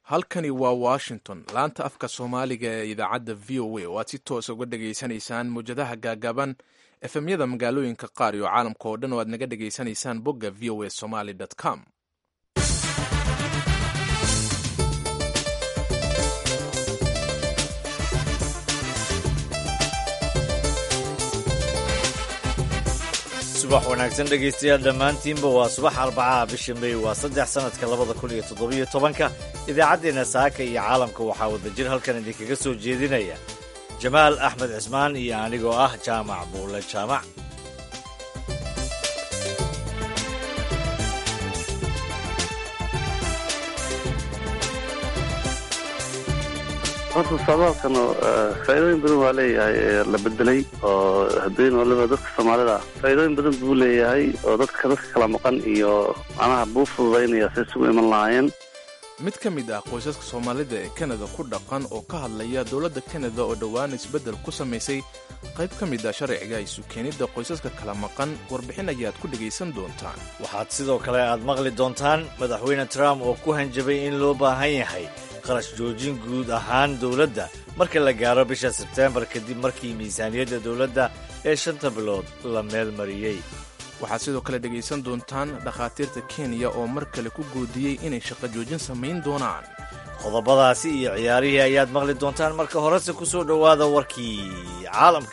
halkani waa washington laanta afka soomaaliga ee idaacadda v o a oo aad si toosa uga dhegaysanaysaan mawjadaha gaagaaban efemyada magaalooyinka qaar iyo caalamka oo dhan oo aad naga dhegaysanaysaan bogga v o a somaly com subax wanaagsan dhegaystayaal dhammaantiinba waa subax arbacaha bisha mey waa saddex sannadka labada kun iyo toddobiyo tobanka idaacaddeenna saaka iyo caalamka waxaa wadajir halkan idinkaga soo jeedinaya jamaal axmed cismaan iyo anigoo ah jaamac buulle jaamac horta socdaalkan faa'iidooyin badan waa leeyahay la bedelay oo haddeen waliba dadka soomaalida ah faa'iidooyin badan buu leeyahay oo dadka dadka kala maqan iyo macnaha buu fududaynaya say isugu iman lahaayeen mid ka mid ah qoysaska soomaalida ee kanada ku dhaqan oo ka hadlaya dowladda kanada oo dhowaan isbeddel ku samaysay qayb ka mid ah sharciga isu keenidda qoysaska kala maqan warbixin ayaad ku dhegaysan doontaan waxaad sidoo kale aad maqli doontaan madaxweyne trump oo ku hanjabay in loo baahan yahay qarash joojin guud ahaan dowladda marka la gaaro bisha sebteembar kadib markii miisaaniyadda dowladda ee shanta bilood la meel mariyey waxaad sidoo kale dhegaysan doontaan dhakhaatiirta kenya oo mar kale ku goodiyey inay shaqo joojin samayn doonaan qodobadaasi iyo ciyaarihii ayaad maqli doontaan marka horese ku soo dhowaada warkii caalamka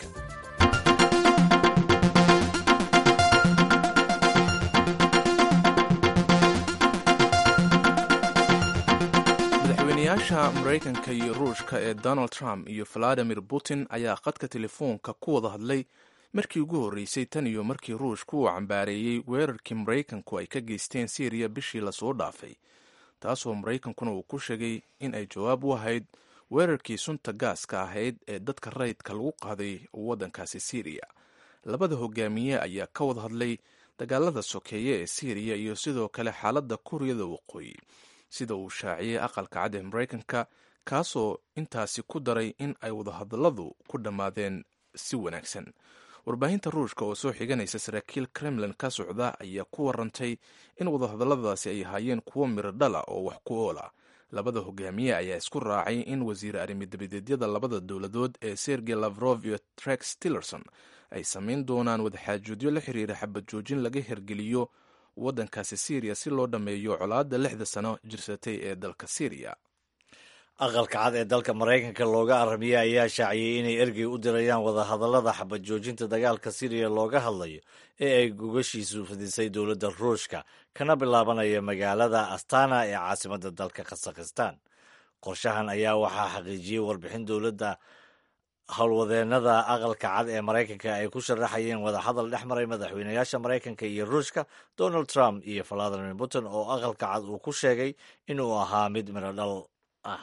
madaxweynayaasha maraykanka iyo ruushka ee donald trump iyo valadimir putin ayaa khadka telefoonka ku wada hadlay markii ugu horreysay tan iyo markii ruushku uu cambaareeyey weerarkii maraykanku ay ka geysteen syriya bishii lasoo dhaafay taasoo maraykankuna uu ku sheegay in ay jawaab u ahayd weerarkii sunta gaaska ahayd ee dadka rayidka lagu qaaday waddankaasi syriya labada hogaamiye ayaa ka wada hadlay dagaalada sokeeye ee syriya iyo sidoo kale xaaladda kuuriyada waqooyi sida uu shaaciyey aqalka cad ee maraykanka kaasoo intaasi ku daray in ay wadahadalladu ku dhammaadeen si wanaagsan warbaahinta ruushka oo soo xiganaysa saraakiil kremlin ka socda ayaa ku warantay in wadahadalladaasi ay ahaayeen kuwo miro dhala oo wax ku oola labada hogaamiye ayaa isku raacay in wasiir arrimidabadeedyada labada dowladood ee sergey lavrov iyo trex tillerson ay samayn doonaan wadaxaajoodyo la xiriira xabad joojin laga hergeliyo waddankaasi syriya si loo dhammeeyo colaadda lixda sano jirsatay ee dalka syriya aqalka cad ee dalka maraykanka looga arramiyey ayaa shaaciyey inay ergey u dirayaan wadahadallada xabad joojinta dagaalka syriya looga hadlayo ee ay gogashiisu fidisay dowladda ruushka kana bilaabanaya magaalada astana ee caasimadda dalka khasakhistan qorshahan ayaa waxaa xaqiijiyey warbixin dowladda howlwadeennada aqalka cad ee maraykanka ay ku sharaxayeen wadahadal dhex maray madaxweynayaasha maraykanka iyo ruushka donald trump iyo valadimir putin oo aqalka cad uu ku sheegay inuu ahaa mid mirodhal ah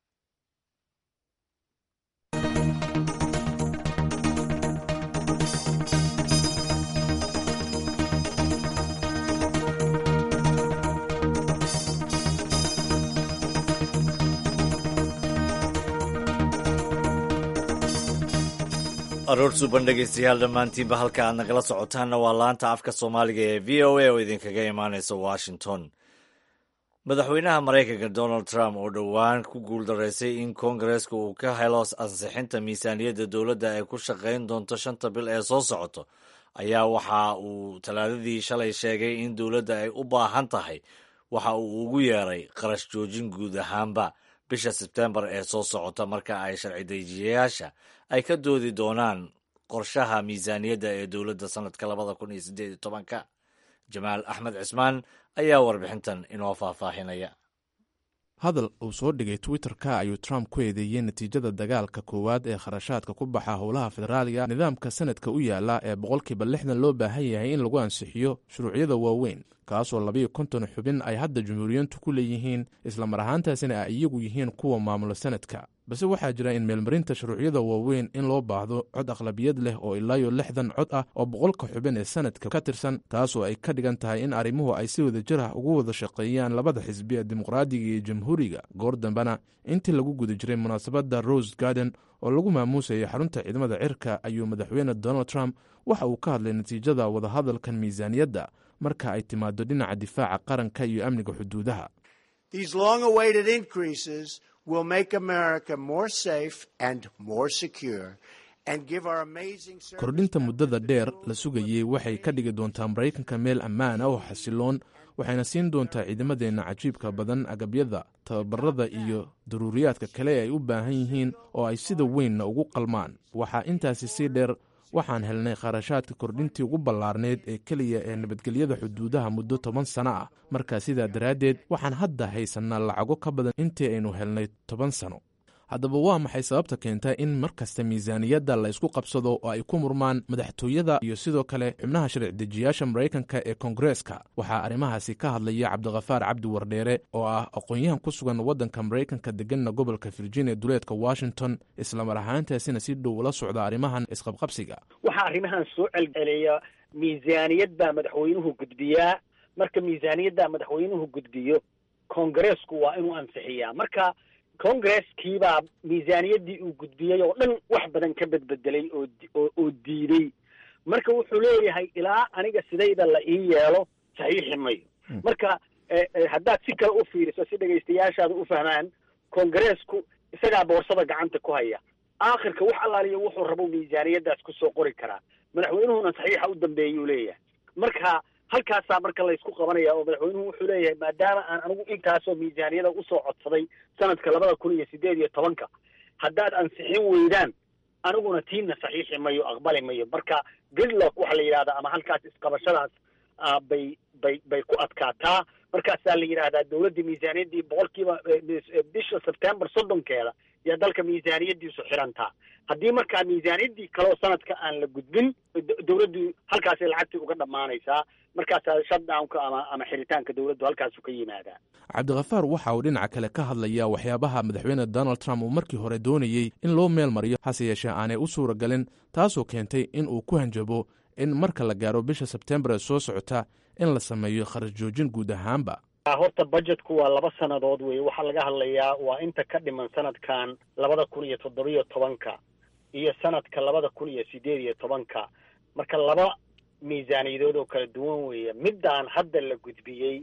aroor suuban dhegaystayaal dhammaantiinba halka aad nagala socotaanna waa laanta afka soomaaliga ee v o a oo idinkaga imaanaysa washington madaxweynaha maraykanka donald trump oo dhowaan ku guuldaraysay in koongareeska uu ka helo ansixinta miisaaniyadda dowladda ay ku shaqayn doonto shanta bil ee soo socoto ayaa waxa uu talaadadii shalay sheegay in dowladda ay u baahan tahay waxa uu ugu yeeray qarash joojin guud ahaanba bisha sebtembar ee soo socota marka ay sharci dejiyayaasha ay ka doodi doonaan qorshaha miisaaniyadda ee dowladda sannadka labada kun iyo siddeed iyo tobanka jamaal axmed cismaan ayaa warbixintan inoo faahfaahinaya hadal uu soo dhigay twitter-ka ayuu trump ku eedeeyey natiijada dagaalka koowaad ee kharashaadka ku baxa howlaha federaaliga nidaamka sanadka u yaala ee boqolkiiba lixdan loo baahan yahay in lagu ansixiyo shuruucyada waaweyn kaasoo labayo konton xubin ay hadda jumhuuriyiintu ku leeyihiin islamar ahaantaasina ay iyagu yihiin kuwa maamula sanadka balse waxaa jira in meelmarinta shuruucyada waaweyn in loo baahdo cod aqlabiyad leh oo ilaayo lixdan cod ah oo boqolka xubin ee sanadka ka tirsan taasoo ay ka dhigan tahay in arrimuhu ay si wada jir ah ugu wada shaqeeyaan labada xisbi ee dimuqraadiga iyo jamhuuriga goor dambena intii lagu guda jiray munaasabadda rose garden oo lagu maamuusayay xarunta ciidamada cirka ayuu madaxweyne donald trump waxa uu ka hadlay natiijada wadahadalkan miisaaniyadda marka ay timaado dhinaca difaaca qaranka iyo amniga xuduudaha These long awaited increases will make America more safe and more secure. kordhinta muddada dheer la sugayey waxay ka dhigi doontaa maraykanka meel ammaan ah oo xasiloon waxayna siin doontaa ciidamadeenna cajiibka badan agabyada tababarada iyo daruuriyaadka kale ay u baahan yihiin oo ay sida weynna ugu qalmaan waxaa intaasi sii dheer waxaan helnay kharashaadka kordhintii ugu ballaarneyd ee keliya ee nabadgelyada xuduudaha muddo toban sano ah markaa sidaa daraaddeed waxaan hadda haysannaa lacago ka badan intii aynu helnay toban sano haddaba waa maxay sababta keenta in mar kasta miisaaniyadda la ysku qabsado oo ay ku murmaan madaxtooyada iyo sidoo kale xubnaha sharci dejiyaasha maraykanka ee koongareeska waxaa arrimahaasi ka hadlaya cabdikhafaar cabdi wardheere oo ah aqoon-yahan ku sugan waddanka maraykanka deganna gobolka virginia duleedka washington islamar ahaantaasina si dhow ula socda arrimahan isqabqabsiga waxaa arrimahan soo celceliya miisaaniyad baa madaxweynuhu gudbiyaa marka miisaaniyaddaa madaxweynuhu gudbiyo koongareesku waa inuu ansixiyaa marka congresskiibaa miisaaniyaddii uu gudbiyey oo dhan wax badan ka bedbedelay oo oo diiday marka wuxuu leeyahay ilaa aniga sidayda la ii yeelo saxiixi mayo marka haddaad si kale u fiiriso si dhegaystayaashaada u fahmaan kongareesku isagaa boorsada gacanta ku haya aakhirka wax allaaliya wuxuu rabo miisaaniyaddaas kusoo qori karaa madaxweynuhuna saxiixa u dambeeyuu leeyahay marka halkaasaa marka laysku qabanaya oo madaxweynuhu wuxuu leeyahay maadaama aan anigu intaasoo miisaaniyada usoo codsaday sanadka labada kun iyo sideed iyo tobanka haddaad ansixin weydaan aniguna tiinna saxiixi mayo aqbali mayo marka gridlock waxaa la yidhahdaa ama halkaas isqabashadaas bay bay bay ku adkaataa markaasaa la yidhaahdaa dawladda miisaaniyaddii boqolkiiba bisha sebtembar soddonkeeda yaa dalka miisaaniyaddiisu xirantaa haddii markaa miisaaniyaddii kaleo sanadka aan la gudbin dawladdu halkaasay lacagtii uga dhammaanaysaa markaasaa shutdownka ama ama xiritaanka dawladdu halkaasu ka yimaadaa cabdikhafaar waxa uu dhinaca kale ka hadlayaa waxyaabaha madaxweyne donald trump uu markii hore doonayey in loo meel mariyo hase yeeshee aanay u suura galin taasoo keentay in uu ku hanjabo in marka la gaaro bisha sebtembar ee soo socota in la sameeyo kharash joojin guud ahaanba horta budgetku waa laba sannadood wey waxaa laga hadlayaa waa inta ka dhiman sanadkan labada kun iyo toddobiyo tobanka iyo sanadka labada kun iyo sideed iyo tobanka marka laba miisaaniyadood oo kala duwan weeye middaan hadda la gudbiyey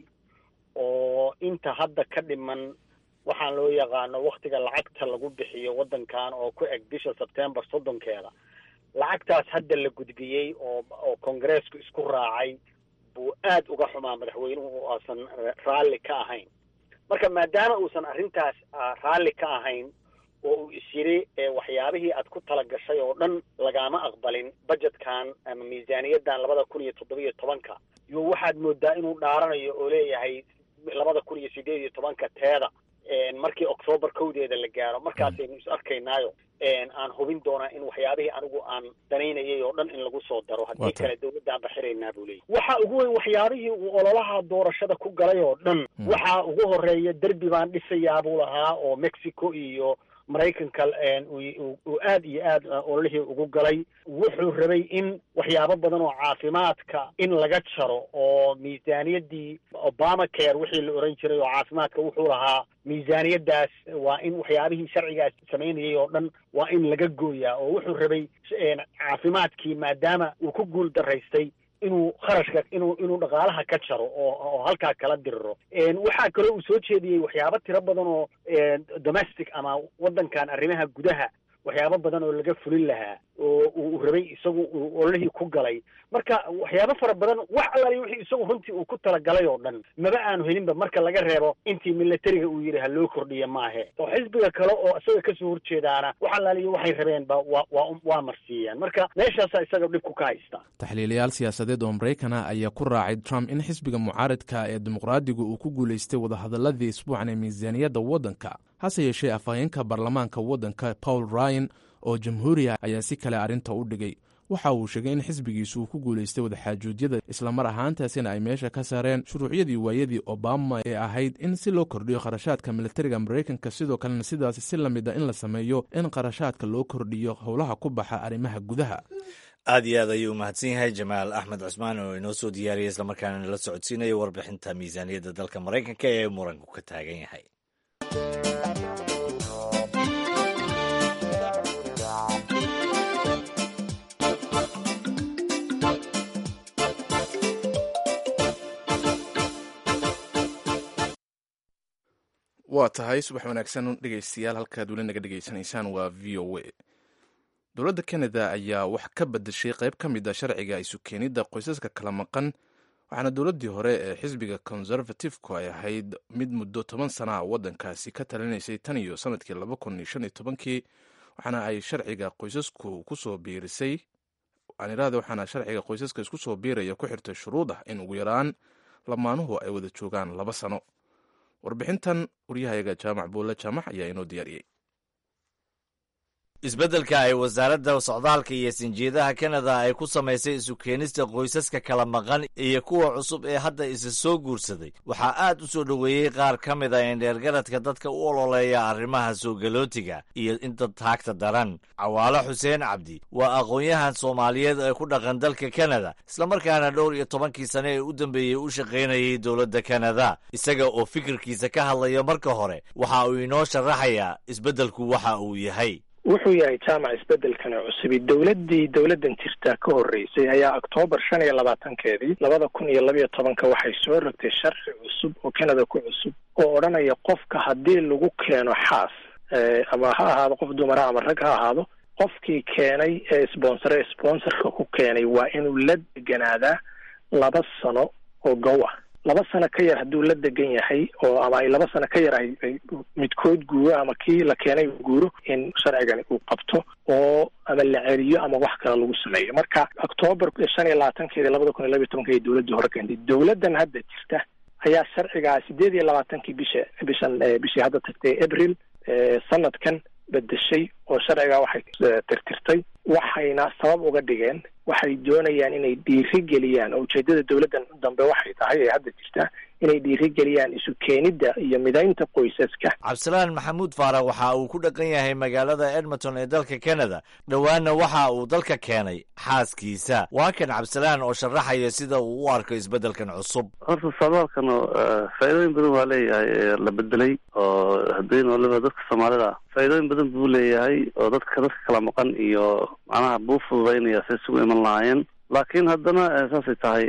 oo inta hadda ka dhiman waxaan loo yaqaano waktiga lacagta lagu bixiyo waddankan oo ku eg bisha sebtembar soddonkeeda lacagtaas hadda la gudbiyey oo oo kongareesku isku raacay buu aad uga xumaa madaxweynuhu uusan raalli ka ahayn marka maadaama uusan arrintaas raalli ka ahayn oo uu is yidhi waxyaabihii aad ku tala gashay oo dhan lagaama aqbalin budgetkan ama miisaaniyaddan labada kun iyo toddobiyo tobanka yo waxaad moodaa inuu dhaaranayo oo leeyahay labada kun iyo sideed iyo tobanka teeda markii octoobar kowdeeda la gaaro markaasaynu is arkaynaayo aan hubin doonaa in waxyaabihii anigu aan danaynayay oo dhan in lagu soo daro haddii kale dawladdaan baxiraynaa buu leeyahy waxa ugu weyn waxyaabihii uu ololaha doorashada ku galay oo dhan waxaa ugu horeeya derbi baan dhisayaa buu lahaa oo mexico iyo maraykanka uu aad iyo aad ololihii ugu galay wuxuu rabay in waxyaabo badan oo caafimaadka in laga jaro oo miisaaniyaddii obama care wixii la oran jiray oo caafimaadka wuxuu lahaa miisaaniyaddaas waa in waxyaabihii sharcigaas samaynayay oo dhan waa in laga gooyaa oo wuxuu rabay caafimaadkii maadaama uu ku guul daraystay inuu kharashka inuu inuu dhaqaalaha ka jaro oo oo halkaa kala diriro waxaa kaloo uu soo jeediyey waxyaabo tiro badan oo domestic ama waddankan arrimaha gudaha waxyaabo badan oo laga fulin lahaa oo uu rabay isagu uu ololihii ku galay marka waxyaabo fara badan wax allaali wixii isagu runtii uu ku talagalay oo dhan maba aanu helinba marka laga reebo intii militariga uu yidhi ha loo kordhiya maahe oo xisbiga kale oo isaga kasoo horjeedaana wax allaaliyo waxay rabeenba waa waa waa marsiiyeen marka meeshaasaa isaga dhibku ka haysta taxliilayaal siyaasadeed oo maraykana ayaa ku raacay trump in xisbiga mucaaridka ee dimuqraadigu uu ku guulaystay wadahadaladii isbuucan ee miisaaniyadda waddanka hase yeeshee afhayeenka baarlamaanka waddanka paul ryan oo jamhuuriya ayaa si kale arrinta u dhigay waxa uu sheegay in xisbigiisu uu ku guulaystay wadaxaajuudyada islamar ahaantaasina ay meesha ka saareen shuruucyadii waayadii obama ee ahayd in si loo kordhiyo kharashaadka militariga maraykanka sidoo kalena sidaas si la mid a in la sameeyo in kharashaadka loo kordhiyo howlaha ku baxa arrimaha gudaha aad iyo aad ayuu umahadsan yahay jamaal axmed cusmaan oo inoo soo diyaariyay islamarkaana nala socodsiinayo warbixinta miisaaniyadda dalka maraykanka ee muranku ka taagan yahay waa tahay subax wanaagsan dhegaystayaal halkaad weli naga dhegaysanaysaan waa v o a dowladda kanada ayaa wax ka bedeshay qayb ka mid a sharciga isu keenidda qoysaska kala maqan waxaana dowladdii hore ee xisbiga conservatifku ay ahayd mid muddo toban sana a waddankaasi ka talinaysay tan iyo sanadkii laba kun iyo shan iyo tobankii waxaana ay sharciga qoysasku kusoo biirisay anirada waxaana sharciga qoysaska isku soo biiraya ku xirtay shuruud ah in ugu yaraan lamaanuhu ay wada joogaan laba sano warbixintan waryahayaga jaamac buulle jaamac ayaa inoo diyaariyey isbeddelka ay wasaaradda socdaalka iyo sinjeedaha kanada ay ku samaysay isu keenista qoysaska kala maqan iyo kuwa cusub ee hadda isa soo guursaday waxaa aad u soo dhoweeyey qaar ka mid a indheergaradka dadka u ololeeya arrimaha soo galootiga iyo inta taagta daran cawaalo xuseen cabdi waa aqoon-yahan soomaaliyeed ee ku dhaqan dalka kanada islamarkaana dhowr iyo tobankii sane ee u dambeeyey u shaqaynayay dowladda kanada isaga oo fikirkiisa ka hadlaya marka hore waxa uu inoo sharaxayaa isbeddelku waxa uu yahay wuxuu yahay jaamac isbedelkani cusubi dowladdii dowladdan jirta ka horreysay ayaa oktoobar shan iyo labaatankeedii labada kun iyo labiyo tobanka waxay soo rogtay sharci cusub oo kanada ku cusub oo odhanaya qofka haddii lagu keeno xaas ama ha ahaado qof dumara ama rag ha ahaado qofkii keenay ee sponsore sponsorka ku keenay waa inuu la deganaadaa laba sano oo gow ah laba sano ka yar hadduu la degan yahay oo ama ay laba sano ka yar ay midkood guuro ama kii la keenay guuro in sharcigani uu qabto oo ama la celiyo ama wax kale lagu sameeyo marka octoobar shan iyo labaatankeedi labada kun iyo labiyo tobanka ay dowladdii hore keentay dowladdan hadda jirta ayaa sharcigaa sideed iyo labaatankii bisha bishan bishii hadda tagtay abril sanadkan bedeshay oo sharcigaa waxay tirtirtay waxayna sabab uga dhigeen waxay doonayaan inay dhiiri geliyaan oo ujeedada dowladdan dambe waxay tahay ee hadda jirta inay dhiiri geliyaan isu keenidda iyo midaynta qoysaska cabdisalaan maxamuud faarax waxa uu ku dhaqan yahay magaalada edmonton ee dalka canada dhowaanna waxa uu dalka keenay xaaskiisa waa kan cabdisalaan oo sharaxaya sida uu u arko isbeddelkan cusub horta socdaalkan faa'iidooyin badan waa leeyahay ee la bedelay oo haddeen waliba dadka soomaalida faa'iidooyin badan buu leeyahay oo dadka dadka kala maqan iyo macnaha buu fududaynaya say isugu iman lahaayeen laakiin haddana saasay tahay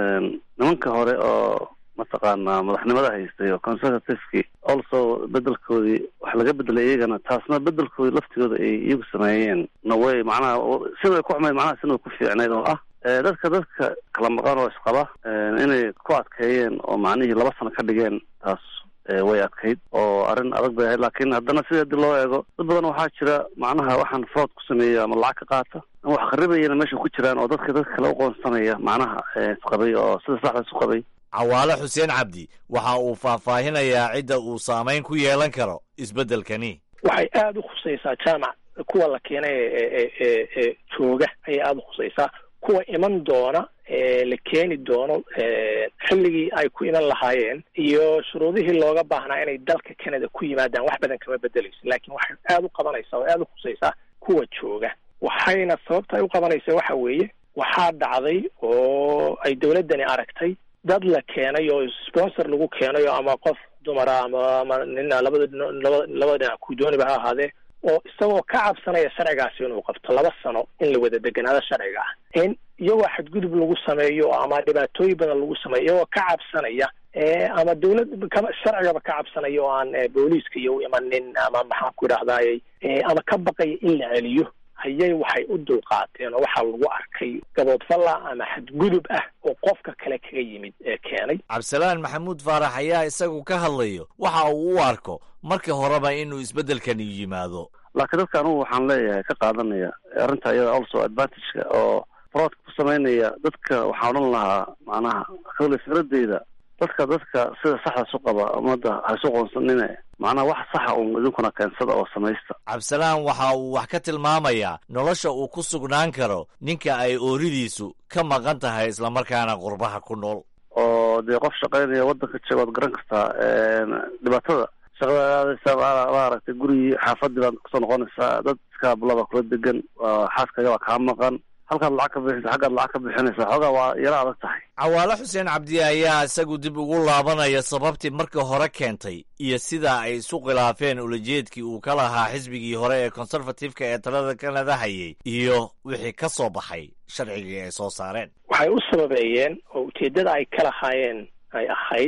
nimanka hore oo mataqaanaa madaxnimada haystay oo conservativeki also bedelkoodii wax laga bedelay iyagana taasna bedelkoodii laftigooda ay iyagu sameeyeen na way macnaha sida way ku xumayd macnaha sina way ku fiicnayd oo ah dadka dadka kala maqan oo isqaba inay ku adkeeyeen oo macnihii laba sano ka dhigeen taas way adkayd oo arrin adag bay ahayd laakiin haddana sida hadii loo eego dad badan waxaa jira macnaha waxaan fraud ku sameeya ama lacag ka qaata ama wax kharibayana meesha ku jiraan oo dadka dadka kale uqoonsanaya macnaha isqabay oo sida saxda isu qabay cawaale xuseen cabdi waxa uu faahfaahinayaa cidda uu saamayn ku yeelan karo isbeddelkani waxay aada u khusaysaa jaamac kuwa la keenay ee ee ee jooga ayay aada u khusaysaa kuwa iman doona ee la keeni doono xilligii ay ku iman lahaayeen iyo shuruudihii looga baahnaa inay dalka canada ku yimaadaan wax badan kama bedeleyso laakiin waxay aada u qabanaysaa oo aada u khusaysaa kuwa jooga waxayna sababta ay u qabanaysa waxa weeye waxaa dhacday oo ay dowladdani aragtay dad la keenay oo sponsor lagu keenayo ama qof dumara ama ama nina labada laba labada dhinac ku dooniba ha ahaadee oo isagoo ka cabsanaya sharcigaasi inuu qabto laba sano in la wada deganaado sharciga ah in iyagoo xadgudub lagu sameeyo ama dhibaatooyin badan lagu sameeyo iyagoo ka cabsanaya ama dawlad sharcigaba ka cabsanaya oo aan booliiska iyo u imanin ama maxaan ku idhahdayy ama ka baqaya in la celiyo ayay waxay u dulqaateen oo waxaa lagu arkay gaboodfalla ama xadgudub ah oo qofka kale kaga yimid ee keenay cabdisalaan maxamuud faarax ayaa isagu ka hadlayo waxa uu u arko marka horeba inuu isbeddelkani yimaado laakiin dadka anugu waxaan leeyahay ka qaadanaya arrinta iyada also advantageka oo fraudka ku samaynaya dadka waxaan odhan lahaa macnaha kale fikradeyda dadka dadka sida saxda isu qaba ummadda ha isu qoonsanine macnaha wax saxa uun idinkuna keensada oo samaysta cabdisalaan waxa uu wax ka tilmaamayaa nolosha uu ku sugnaan karo ninka ay ooridiisu ka maqan tahay islamarkaana qurbaha ku nool oo dee qof shaqaynaya waddanka jooga waad garan kartaa dhibaatada shaqada maaragtay gurigii xaafadii baad kusoo noqonaysaa dad iska bulaba kula degan xaaskaga waa kaa maqan halkaad lacag ka bixinaysa xaggaad lacag ka bixinaysa xoogaa waa yaro adag tahay cawaale xuseen cabdi ayaa isagu dib ugu laabanaya sababtii marka hore keentay iyo sida ay isu khilaafeen ulajeedkii uu ka lahaa xisbigii hore ee conservativeka ee talada kanada hayay iyo wixii ka soo baxay sharcigii ay soo saareen waxay u sababeeyeen oo ujeeddada ay ka lahaayeen ay ahayd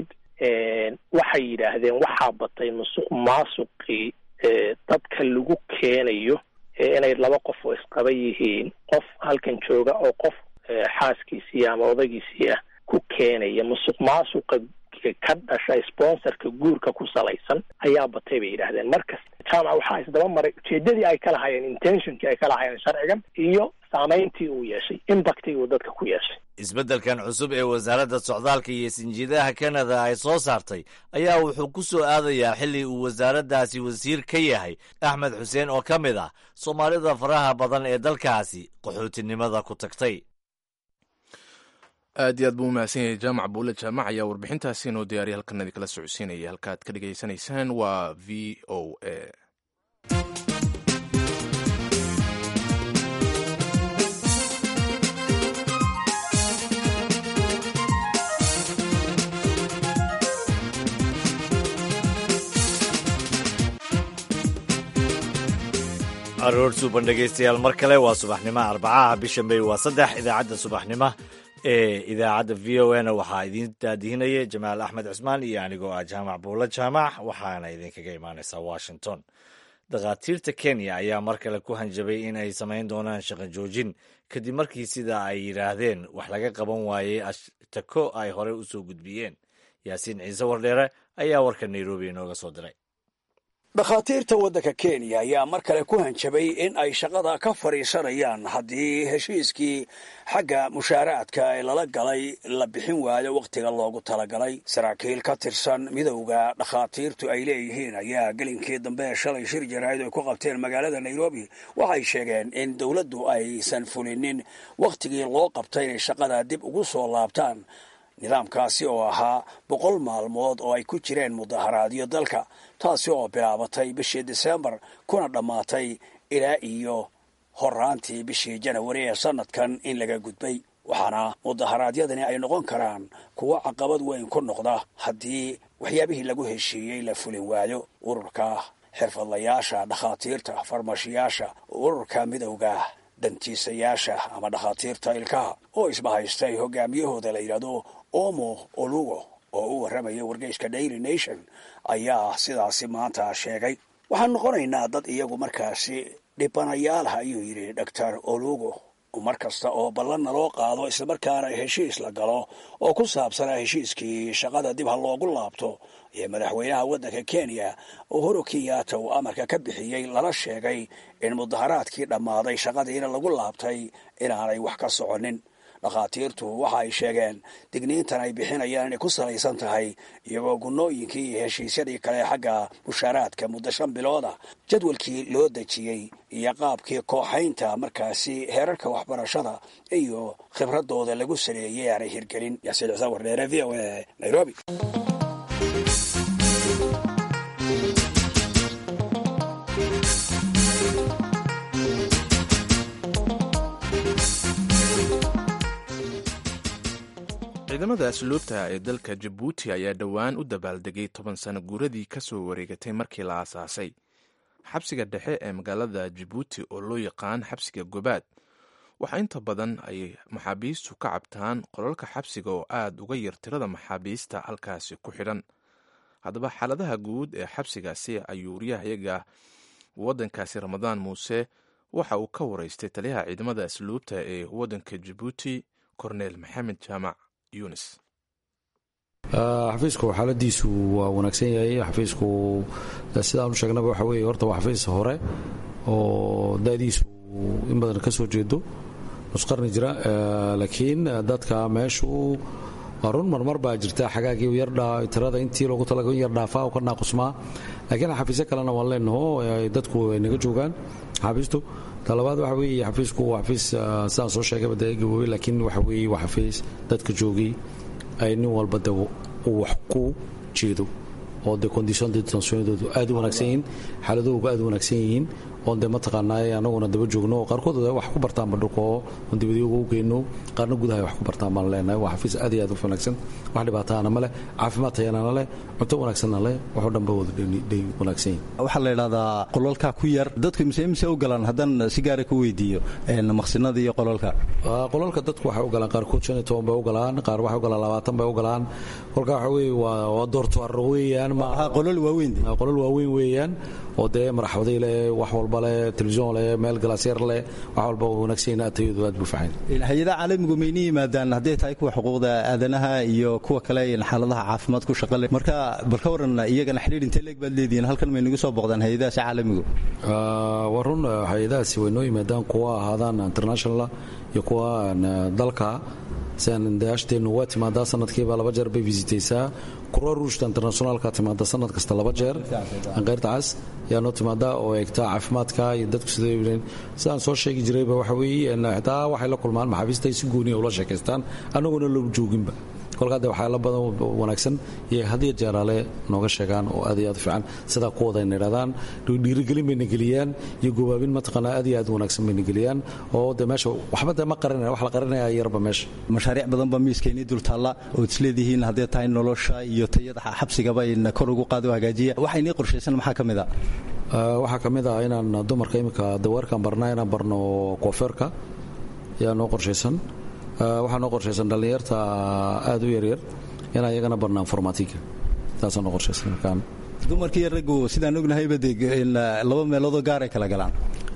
waxay yidhaahdeen waxaa batay musuq maasuqii dadka lagu keenayo inay laba qof oo isqaba yihiin qof halkan jooga oo qof xaaskiisii ama odagiisii ah ku keenaya musuq maasuqa ka dhasha sponsorka guurka ku salaysan ayaa batay bay yidhaahdeen markas jaamaca waxaa isdaba maray ujeedadii ay ka lahayeen intentionkii ay ka lahayeen sharcigan iyo saameyntii uu yeeshay impactii uu dadka ku yeeshay isbeddelkan cusub ee wasaaradda socdaalka iyo sinjiidaha kanada ay soo saartay ayaa wuxuu ku soo aadayaa xilli uu wasaaraddaasi wasiir ka yahay axmed xuseen oo ka mid ah soomaalida faraha badan ee dalkaasi qaxootinimada ku tagtay aad iyo aad buu umahadsan yahay jaamac buule jaamac ayaa warbixintaasi inoo diyaariya halkan idinkala socodsiinaya halkaaad ka dhegaysanaysaan waa v o a aroor suuban dhegaystayaal mar kale waa subaxnimo arbacaha bisha may waa saddex idaacadda subaxnimo ee idaacadda v o a na waxaa idiin daadihinaya jamaal axmed cusmaan iyo anigoo ah jaamac buulo jaamac waxaana idinkaga imaanaysaa washington dhakhaatiirta kenya ayaa mar kale ku hanjabay in ay samayn doonaan shaqo joojin kadib markii sida ay yidhaahdeen wax laga qaban waayey ashtako ay horey u soo gudbiyeen yaasiin ciise wardheere ayaa warka nairobi inooga soo diray dhakhaatiirta waddanka kenya ayaa mar kale ku hanjabay in ay shaqada ka fadhiisanayaan haddii heshiiskii xagga mushaaraadka ee lala galay la bixin waayo wakhtiga loogu talagalay saraakiil ka tirsan midowda dhakhaatiirtu ay leeyihiin ayaa gelinkii dambe shalay shir jaraa'id ay ku qabteen magaalada nairobi waxay sheegeen in dowladdu aysan fulinin wakhtigii loo qabtay inay shaqada dib ugu soo laabtaan nidaamkaasi oo ahaa boqol maalmood oo ay ku jireen mudaharaadyo dalka taasi oo bilaabatay bishii disembar kuna dhammaatay ilaa iyo horaantii bishii janawari ee sanadkan in laga gudbay waxaana mudaharaadyadani ay noqon karaan kuwo caqabad weyn ku noqda haddii waxyaabihii lagu heshiiyey la fulin waayo ururka xirfadlayaasha dhakhaatiirta farmashiyaasha ururka midowga dantiisayaasha ama dhakhaatiirta ilkaha oo isbahaystay hogaamiyahooda la yidhaahdo omo olugo oo u warramaya wargeyska daily nation ayaa sidaasi maanta sheegay waxaan noqonaynaa dad iyagu markaasi dhibanayaalaha ayuu yidhi doctor olugo mar kasta oo ballanna loo qaado islamarkaana heshiis la galo oo ku saabsanaa heshiiskii shaqada dib ha loogu laabto iyo madaxweynaha waddanka kenya uhuru kenyatta uu amarka ka bixiyey lana sheegay in mudaharaadkii dhammaaday shaqadiina lagu laabtay inaanay wax ka soconin dhakhaatiirtu waxa ay sheegeen digniintan ay bixinayaan inay ku salaysan tahay iyagoo gunnooyinkii iyo heshiisyadii kale xagga mushaaraadka muddo shan bilooda jadwalkii loo dejiyey iyo qaabkii kooxaynta markaasi heerarka waxbarashada iyo khibradooda lagu saleeyey aanay hirgelin yaasiin xuseen wardheere v o a nairobi ciidamada asluubta ee dalka jabuuti ayaa dhowaan u dabaaldegay toban sano guuradii ka soo wareegatay markii la aasaasay xabsiga dhexe ee magaalada jabuuti oo loo yaqaan xabsiga gobaad waxaa inta badan ay maxaabiistu ka cabtaan qolalka xabsiga oo aad uga yar tirada maxaabiista halkaasi ku xidhan haddaba xaaladaha guud ee xabsigaasi ayuu waryahayaga waddankaasi ramadaan muuse waxa uu ka waraystay taliyaha ciidamada asluubta ee waddanka jabuuti korneel maxamed jaamac yunis xafiisku xaaladiisu waa wanaagsan yahay xafiisku sidaanu sheegnaba waxa weye horta waa xafiis hore oo da'diisu in badan ka soo jeedo nusqarni jira laakiin dadka meeshu waa run marmar baa jirta xagaagii tirada intii loogu talaga yar dhaafaa ka naaqusmaa laakiin xafiisyo kalena waan leenaho dadku ay naga joogaan xafiistu talabaad waxa weeye xafiisku waa xafiis sidaan soo sheegayba dee gaboobay laakiin waxa weeye waa xafiis dadka joogay ay nin walba de uu wax ku jeedo oo de condition de detentionadoodu aad u wanaagsan yihiin xaaladooga aad u wanaagsan yihiin oon dee mataqaanaa anaguna daba joogno oo qaarkood wax ku bartaanba dhulka oo oon dibadii ugu geyno qaarna gudaha wax ku bartaan baan leenahay waa xafiis aad iyo aad u wanaagsan wax dhibaataana ma leh caafimaad tayanana leh cunto wanaagsanna leh waxoo dhan ba wada dhay wanaagsan yihin waxaa la idhahdaa qolalkaa ku yar dadku mise mise u galaan haddaan si gaara ku weydiiyo maqsinada iyo qolalka qolalka dadku waxay u galaan qaarkood shan iyo toban bay u galaan qaar waxay u galaan labaatan bay u galaan kolka waxa weeye waa doortoar weeyaan qolal waaweyn qolal waaweyn weeyaan oo dee maraxwaday leh wax walba leh telefisyon leh meel galaasyar leh wax walba wanaagsan tayadu aad buu faxayn hay-adaha caalamigu mayna yimaadaan hadday tahay kuwa xuquuqda aadanaha iyo kuwa kale xaaladaha caafimaad ku shaqale marka bal ka waran iyagana xidhiir intee leeg baad leedihiin halkan may nagu soo booqdaan hay-adahaasi caalamigu waa run hay-adahaasi way noo yimaadaan kuwa ahaadaan internationala iyo kuwa dalka sidaasheennu waa timaadaa sanadkiiba laba jeer bay visitaysaa kurwa ruushta internationaalka timaada sanad kasta laba jeer qayrta cas yaa noo timaadaa oo eegta caafimaadka iyo dadku sidee sidaan soo sheegi jirayba waxa weeye xitaa waxay la kulmaan maxaabiista ay si gooniya ula sheekaystaan annagoona loo jooginba kolkaa de waxyaala badan wanaagsan iyo hadiyo jeeraale nooga sheegaan oo aad iyo aad fiican sidaa kuwada ayna idhahdaan dhiirigelin bayna geliyaan iyo gobaabin mataqaanaa aad iyo aad wanaagsan bayna geliyaan oo de meesha waxba de ma qarinaya wax la qarinaya yarba meesha mashaariic badan baa miiskeenii dul taalla ood isleedihiin haddee tahay nolosha iyo tayada xabsigaba in kor ugu qaado hagaajiya waxa inii qorshaysan maxaa ka mid a waxaa ka mid ah inaan dumarka iminka daweerkaan barnaa inaan barno koofeerka ayaa noo qorshaysan waxaa noo qorshaysan dhallinyarta aad u yaryar in ayagana barnaan formatiga taasaa noo qorshaysan markaan dumarkii raggu sidaan ognahayba de laba meeloodoo gaaray kala galaan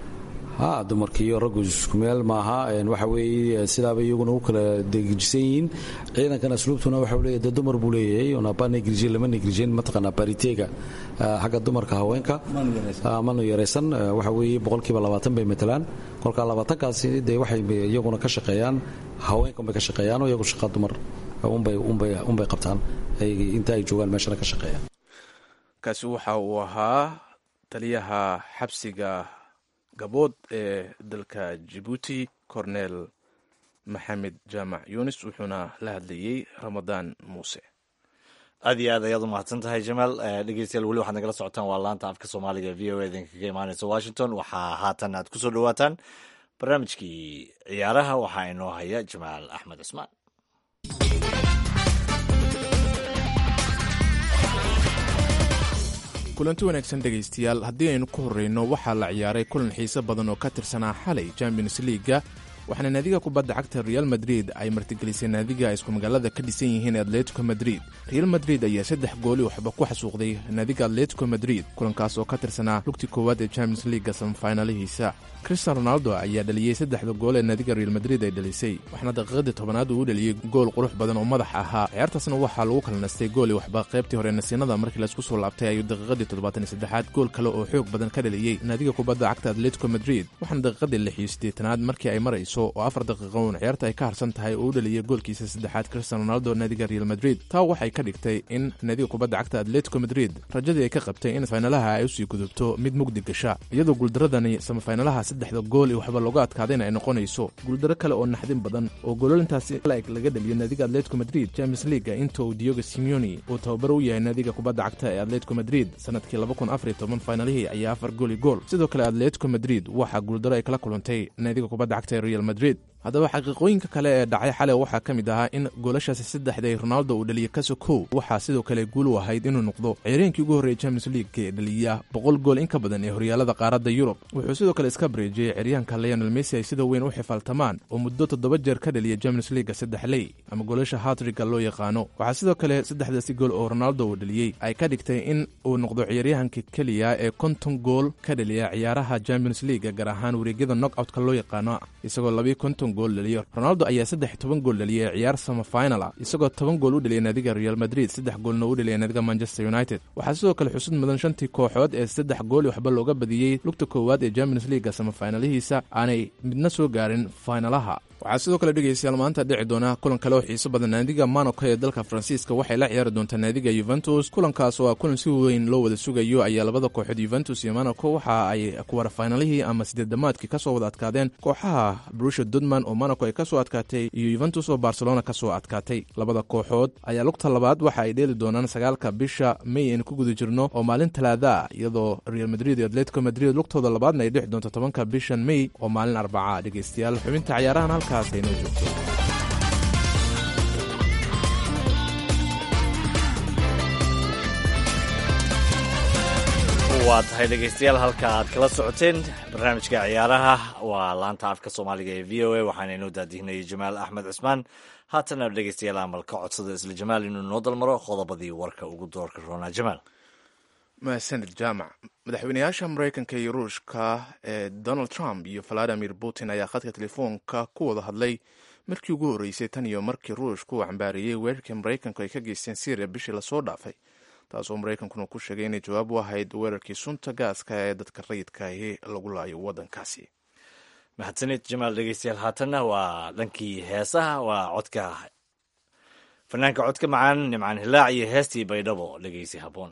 ha dumarkiiyo raggu isku meel maaha waxa weeye sidaaba iyaguna u kala degijisan yihiin ciidankan asluubtuna waxa leeyahay de dumar buu leeyahay onaba negrijin lama negrijin mataqaanaa bariteega xagga dumarka haweenka manu yaraysan waxa weeye boqolkiiba labaatan bay matalaan kolka labaatankaasi dee waxay iyaguna ka shaqeeyaan haweenka unbay ka shaqeeyaan oo iyagu shaqa dumar unbay qabtaan inta ay joogaan meeshana ka shaqeeyaan kaasi waxa uu ahaa taliyaha xabsiga gabood ee dalka jabuuti cornel maxamed jaamac yunis wuxuuna la hadlayey ramadaan muuse aad iyo aad ayaad u mahadsan tahay jamaal dhegeystayaal weli waxaad nagala socotaan waa laanta afka soomaaliga v o idin kaga imaaneysa washington waxaa haatan aad kusoo dhawaataan barnaamijkii ciyaaraha waxaa inoo haya jamaal axmed cusmaan kulanti wanaagsan dhegaystayaal haddii aynu ku horreyno waxaa la ciyaaray kulan xiise badan oo ka tirsanaa xalay champions liiga waxaana naadiga kubadda cagta real madrid ay martigelisay naadiga ay isku magaalada ka dhisan yihiin atletico madrid real madrid ayaa saddex gooli waxba ku xasuuqday naadiga atletico madrid kulankaas oo ka tirsanaa lugti koowaad ee champions liiga samfaynalihiisa cristian ronaldo ayaa dhaliyey saddexda gool ee naadiga real madrid ay dhalisay waxaana daqiiqadii tobanaad uu u dhaliyey gool qurux badan oo madax ahaa ciyaartaasna waxaa lagu kala nastay gooli waxba qaybtii hore nasiinada markii laisku soo laabtay ayuu daqiiqadii toddobaatan saddexaad gool kale oo xoog badan ka dhaliyey naadiga kubadda cagta atletico madrid waxaana daqiiqadii lix iyo siddeetanaad markii ay marayso oo afar daqiiqo uun ciyaarta ay ka harsan tahay oo u dhaliyey goolkiisa saddexaad cristian ronaldo naadiga real madrid taa waxay ka dhigtay in naadiga kubadda cagta atletico madrid rajadii ay ka qabtay in faynalaha ay usii gudubto mid mugdi gasha iyadoo guuldaradani samafaynalaha saddexda gool iyo waxba looga adkaadayna ay noqonayso guuldaro kale oo naxdin badan oo goololintaasi laeg laga dhaliyo naadiga atletico madrid champions leaga inta uu diogo simeoni uu tababar u yahay naadiga kubadda cagta ee atletico madrid sanadkii faynalihii ayaa afar gooli gool sidoo kale atletico madrid waxaa guuldaro ay kala kulantay naadiga kubadda cagta ee real madrid haddaba xaqiiqooyinka kale ee dhacay xalay waxaa ka mid ahaa in goolashaasi saddexday ronaldo uu dhaliyey kaso kow waxaa sidoo kale guul u ahayd inuu noqdo ciireenkii ugu horreeyay champions league ee dhaliya boqol gool in ka badan ee horyaalada qaaradda yurub wuxuu sidoo kale iska bareejiyey ciryaanka leonel messi ay sida weyn u xifaaltamaan oo muddo toddoba jeer ka dhaliya champions leaga saddex ley ama goolasha hatriga loo yaqaano waxaa sidoo kale saddexdaasi gool oo ronaldo uu dhaliyey ay ka dhigtay in uu noqdo ciyaaryahanka keliya ee konton gool ka dhaliya ciyaaraha champions leaga gaar ahaan wareegyada knockoutka loo yaqaano isagoo labiyo konton gool dhaliyo ronaldo ayaa saddex toban gool dhaliyay ciyaar samafinala isagoo toban gool u dhaliyay naadiga real madrid saddex goolna u dhaliyay naadiga manchester united waxaa sidoo kale xusud mudan shantii kooxood ee saddex gooli waxba looga badiyey lugta koowaad ee champions leaga samafinalihiisa aanay midna soo gaarin faynalaha waxaa sidoo kale dhegeystayaal maanta dhici doona kulan kale oo xiiso badan naadiga monaco ee dalka faransiiska waxay la ciyaari doontaa naadiga yuventus kulankaas oo ah kulan si weyn loo wada sugayo ayaa labada kooxood yuventus iyo monaco waxa ay kuwara faynalihii ama sideed damaadkii kasoo wada adkaadeen kooxaha brusha dudman oo monaco ay kasoo adkaatay iyo yuventus oo barcelona kasoo adkaatay labada kooxood ayaa lugta labaad waxa ay dheeli doonaan sagaalka bisha may aynu ku guda jirno oo maalin talaada iyadoo real madrid iyo atletico madrid lugtooda labaadna ay dhixi doonto tobanka bishan may oo maalin arbaca dhegeystayaal xubinta cayaarahan halkaas aynoo joogto waa tahay dhegeystayaal halka aad kala socoteen barnaamijka ciyaaraha waa laanta afka soomaaliga ee v o a waxaana inoo daadihinayay jamaal axmed cusmaan haatana dhegeystayaal amal ka codsada isla jamaal inuu noo dalmaro qodobadii warka ugu doorka roonaa jamaal mahadsanid jaamac madaxweynayaasha mareykanka iyo ruushka ee donald trump iyo valadimir putin ayaa khadka telefoonka ku wada hadlay markii ugu horreysay tan iyo markii ruushka uu cambaariyey weerarkii maraykanku ay ka geysteen syriya bishii lasoo dhaafay taasoo maraykankuna ku sheegay inay jawaab u ahayd weerarkii sunta gaaska ee dadka rayidkaahi lagu laayo waddankaasi mahadsanid jamaal dhegeystayaal haatanna waa dhankii heesaha waa codka fanaanka codka macaan nimcaan hilaac iyo heestii baydhabo dhegeysi haboon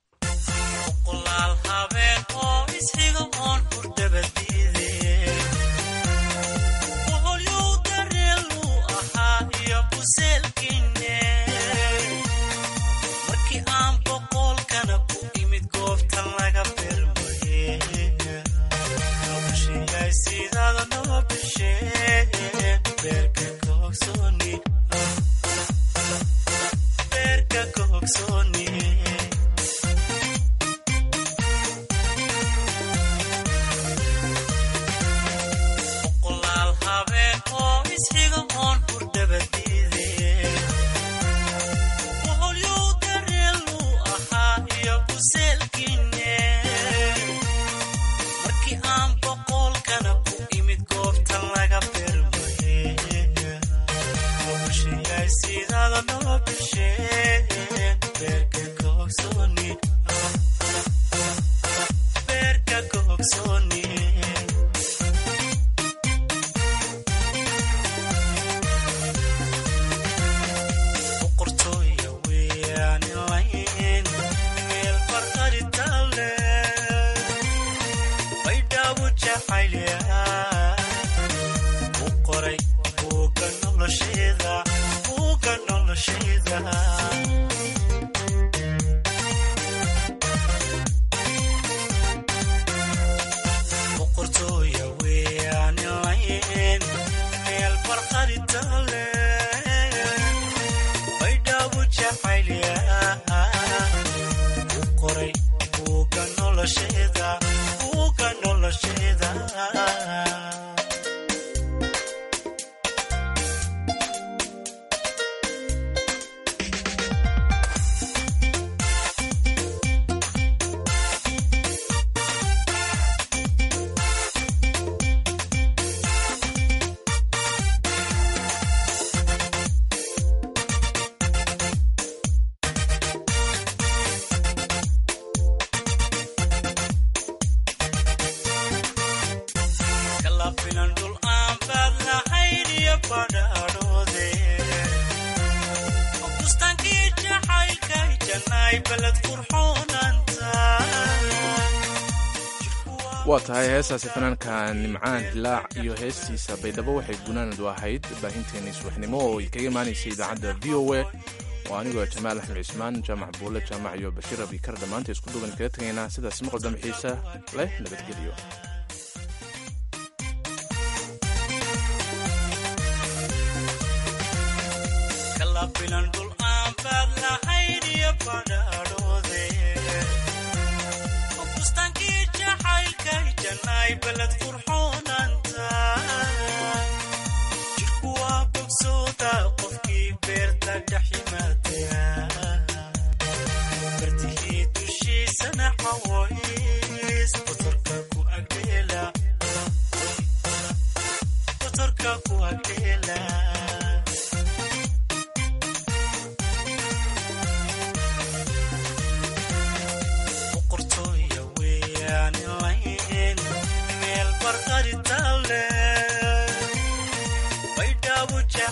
waa tahay heestaasi fanaanka nimcaan hilaac iyo heestiisa baydhabo waxay gunaanadu ahayd baahinteennii subaxnimo oo kaga imaanaysay idaacadda v o a oo anigoo jamaal axmed cismaan jaamac buule jaamac iyo bashiir abikar dhammaanta isku duban kaga tegaynaa sidaas maqal damxiisa leh nabadgelyo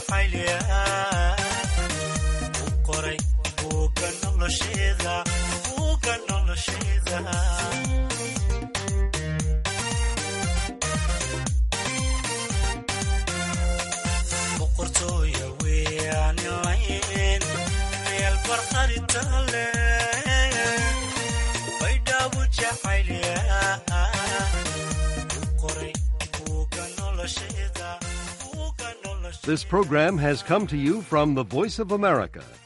jacaylya u qoray buugga nolosheeda buugga nolosheeda boqortooya weeyaan layn meel barqaritale baydhaabu jacaylya u qoray buugga nolosheeda buugga nolosheeda This program has come to you from the Voice of America,